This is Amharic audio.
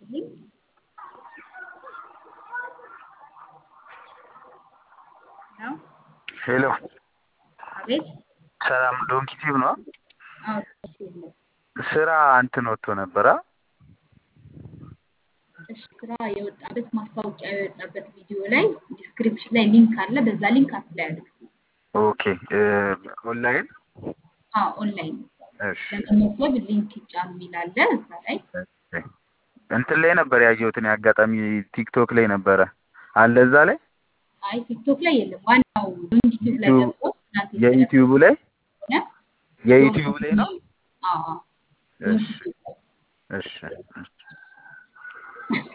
ይስጥልኝ። ነው ሄሎ አቤት። ሰላም ዶንኪ ቲዩብ ነው። አዎ ዩቲዩብ ነው። ስራ እንትን ወጥቶ ነበረ። እሺ ስራ የወጣበት ማስታወቂያ የወጣበት ቪዲዮ ላይ ዲስክሪፕሽን ላይ ሊንክ አለ። በዛ ሊንክ አፕላይ አድርጉ። ኦኬ ኦንላይን አዎ ኦንላይን እሺ ለመመዝገብ ሊንክ ይጫን የሚል አለ። እዛ ላይ እንትን ላይ ነበር ያየሁትን አጋጣሚ ቲክቶክ ላይ ነበረ አለ እዛ ላይ አይ ቲክቶክ ላይ የለም። ዋናው ዩቲዩብ ላይ ዩቲዩብ- ገብቶ እናንተ የዩቲዩቡ ላይ ስለሆነ የዩቲዩብ ላይ ነው። አዎ እሺ ዩቲዩብ ላይ እሺ